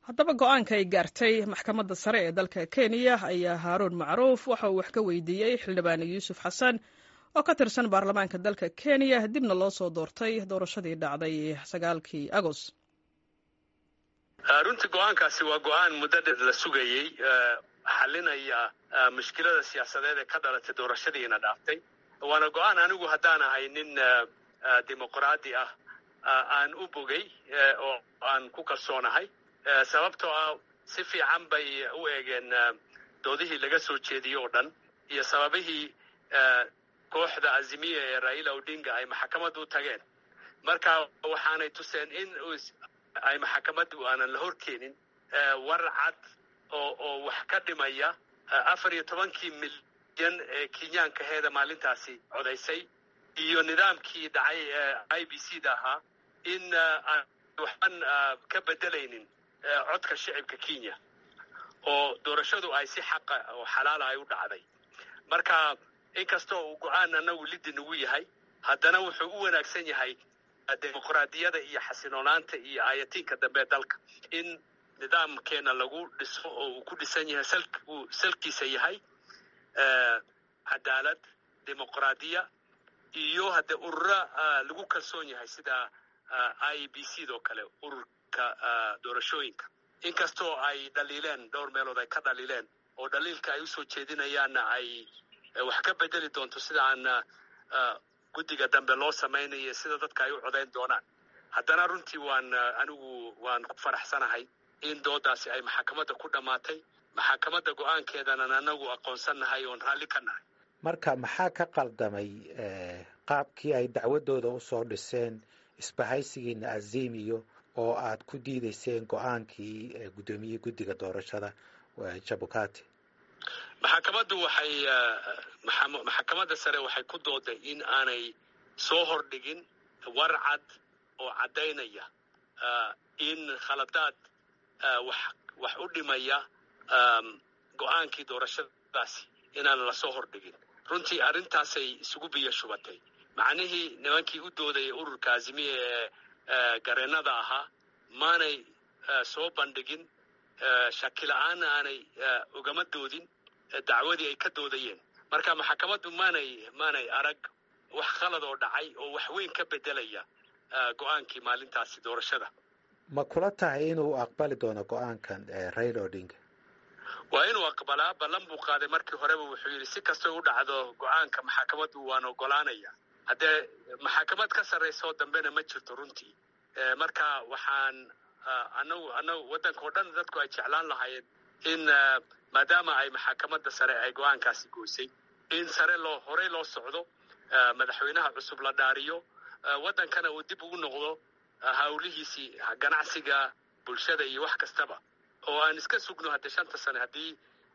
haddaba go-aanka ay gaartay maxkamadda sare ee dalka kenya ayaa haaruun macruuf waxa uu wax ka weydiiyey xildhibaan yuusuf xasan oo ka tirsan baarlamaanka dalka kenya dibna loo soo doortay doorashadii dhacday sagaalkii agos runtii go-aankaasi waa go-aan muddo dheer la sugayey xalinaya mushkilada siyaasadeed ee ka dhalatay doorashadiina dhaaftay waana go-aan anigu haddaan ahay nin dimuqraadi ah aan u bogay oo aan ku kalsoonahay sababtoo ah si fiican bay u eegeen doodihii laga soo jeediyey oo dhan iyo sababihii kooxda azimiya ee raila odinga ay maxkamadda u tageen marka waxaanay tuseen in ay maxkamaddu aanan la horkeenin war cad oo oo wax ka dhimaya afar iyo tobankii milyan ee kenyaanka heeda maalintaasi codaysay iyo nidaamkii dhacay ee i b c da ahaa in aan waxban ka bedelaynin codka shicibka kenya oo doorashadu ay si xaqa oo xalaala ay u dhacday marka inkastoo uu go-aan anagu liddi nagu yahay haddana wuxuu u wanaagsan yahay dimuqraadiyada iyo xasiloonaanta iyo aayatiinka dambe dalka in nidaamkeena lagu dhiso oo uu ku dhisan yahay uu salkiisa yahay cadaalad dimuqraadiya iyo haddee urura lagu kalsoon yahay sida i b c doo kale ururka doorashooyinka inkastoo ay dhaliileen dhowr meelood ay ka dhaliileen oo dhaliilka ay usoo jeedinayaanna ay wax ka bedeli doonto sida aan guddiga dambe loo samaynayo sida dadka ay u codayn doonaan haddana runtii waan anigu waan ku faraxsanahay in doodaasi ay maxkamadda ku dhammaatay maxkamadda go-aankeedanan anagu aqoonsannahay oon raalli ka nahay marka maxaa ka qaldamay qaabkii ay dacwadooda usoo dhiseen isbahaysigiina azimiyo oo aad ku diideyseen go-aankii guddoomiyey guddiga doorashada jabukati maxkamaddu waxay maxkamadda sare waxay ku dooday in aanay soo hordhigin war cad oo caddaynaya in khaladaad wax wax u dhimaya go-aankii doorashadaasi inaan lasoo hordhigin runtii arrintaasay isugu biyo shubatay macnihii nimankii u doodayay ururka azimiya ee gareennada ahaa maanay soo bandhigin shakila-aanna aanay ugama doodin dacwadii ay ka doodayeen marka maxkamaddu maanay maanay arag wax khalad oo dhacay oo wax weyn ka bedelaya go-aankii maalintaasi doorashada ma kula tahay inuu aqbali doono go-aankan raila odinga waa inuu aqbalaa ballan buu qaaday markii horeba wuxuu yidhi si kastoo u dhacdo go-aanka maxkamaddu waan ogolaanaya haddee maxkamad ka sarraysoo dambena ma jirto runtii marka waxaan anagu anagu waddanka oo dhan dadku ay jeclaan lahaayeen in maadaama ay maxkamadda sare ay go-aankaasi goysay in sare loo horey loo socdo madaxweynaha cusub la dhaariyo waddankana uu dib ugu noqdo hawlihiisii ganacsiga bulshada iyo wax kastaba oo aan iska sugno haddee shanta sane haddii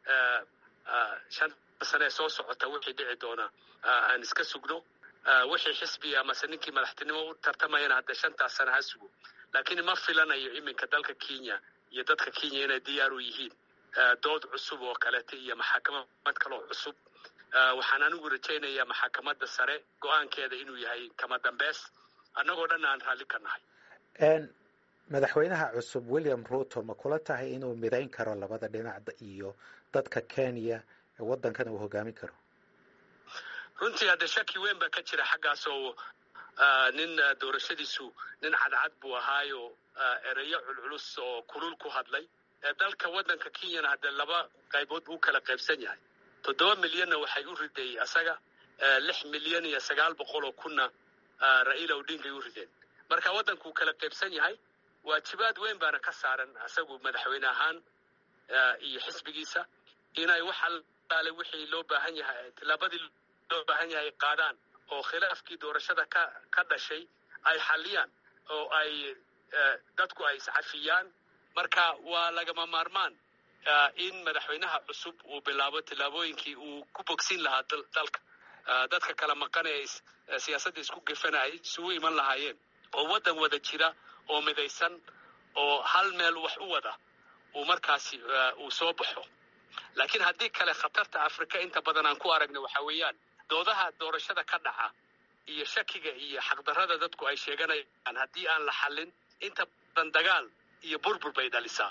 shanta sane soo socota wixii dhici doona aan iska sugno wixii xisbiga amase ninkii madaxtinimo u tartamayana haddee shantaas sane ha sugo laakiin ma filanayo iminka dalka kenya iyo dadka kenya inay diyaar u yihiin dood cusub oo kaleeta iyo maxakamad kaloo cusub waxaan anigu rajaynayaa maxakamadda sare go-aankeeda inuu yahay kama dambeys annagoo dhan aan raalli ka nahay madaxweynaha cusub william ruto ma kula tahay inuu midayn karo labada dhinac iyo dadka kenya waddankana uu hogaamin karo runtii haddee shaki weyn baa ka jira xaggaas oo nin doorashadiisu nin cadcad buu ahaayo ereyo culculus oo kulul ku hadlay dalka waddanka kenyana haddee laba qaybood buu kala qaybsan yahay toddoba milyanna waxay u riday asaga lix milyan iyo sagaal boqol oo kunna raila odingay u rideen marka waddankuu kala qaybsan yahay waajibaad weyn baana ka saaran asagu madaxweyne ahaan iyo xisbigiisa inay wax allaale wixii loo baahan yahay tillaabadii loo baahan yahay qaadaan oo khilaafkii doorashada ka ka dhashay ay xalliyaan oo ay dadku ay iscafiyaan marka waa lagama maarmaan in madaxweynaha cusub uu bilaabo tillaabooyinkii uu ku bogsin lahaa dalka dadka kala maqan ee siyaasadda isku gefana ay isugu iman lahaayeen oo waddan wada jira oo midaysan oo hal meel wax u wada uu markaasi uu soo baxo laakiin haddii kale khatarta afrika inta badan aan ku aragna waxa weeyaan doodaha doorashada ka dhaca iyo shakiga iyo xaqdarrada dadku ay sheeganayaan haddii aan la xallin inta badan dagaal iyo burbur bay dhalisaa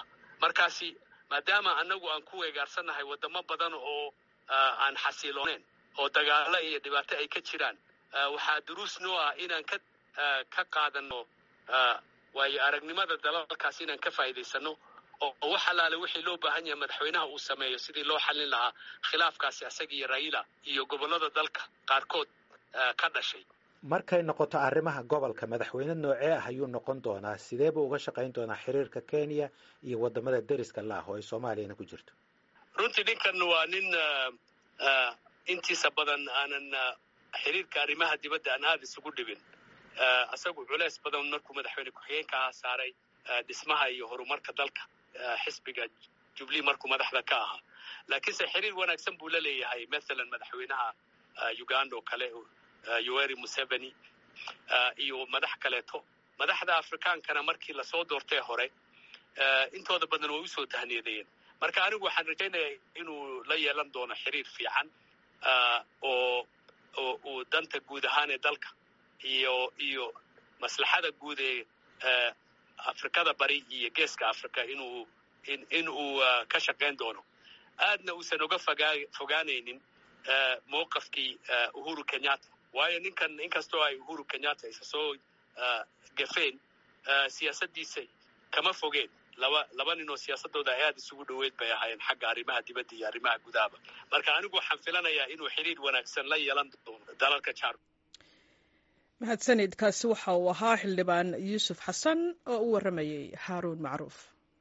markaasi maadaama annagu aan ku weegaarsannahay waddamo badan oo aan xasiilooneyn oo dagaalo iyo dhibaato ay ka jiraan waxaa duruus noo ah inaan ka ka qaadano waayo aragnimada dalalkaas inaan ka faa'iidaysano oo wax allaale wixii loo baahan yahay madaxweynaha uu sameeyo sidii loo xallin lahaa khilaafkaasi asaga iyo raila iyo gobollada dalka qaarkood ka dhashay markay noqoto arrimaha gobolka madaxweyne noocee ah ayuu noqon doonaa sidee buu uga shaqayn doonaa xiriirka kenya iyo waddamada deriska laah oo ay soomaaliyana ku jirto runtii ninkan waa nin intiisa badan aanan xiriirka arrimaha dibadda aan aada isugu dhibin isagu culeys badan markuu madaxweyne ku-xigeenka ahaa saaray dhismaha iyo horumarka dalka xisbiga jubilee markuu madaxda ka ahaa laakiinse xiriir wanaagsan buu la leeyahay mathalan madaxweynaha uganda oo kale yoweri museveni iyo madax kaleeto madaxda afrikaankana markii lasoo doortay hore intooda badan way usoo tahniyadeeyeen marka anigu waxaan rajaynayaa inuu la yeelan doono xiriir fiican oo oo uu danta guud ahaan ee dalka iyo iyo maslaxada guud ee afrikada bari iyo geeska africa inuu in uu ka shaqayn doono aadna uusan uga fogaa fogaanaynin mowqafkii uhuru kenyatta waayo ninkan inkastoo ay uhuru kenyatta isa soo gafeen siyaasaddiisa kama fogeen laba laba nin oo siyaasadooda ay aada isugu dhoweyd bay ahaayeen xagga arrimaha dibadda iyo arrimaha gudahaba marka anigu waxaan filanayaa inuu xiriir wanaagsan la yeelan doono dalalka jaar mahadsanid kaasi waxa uu ahaa xildhibaan yuusuf xasan oo u warramayey haaruun macruuf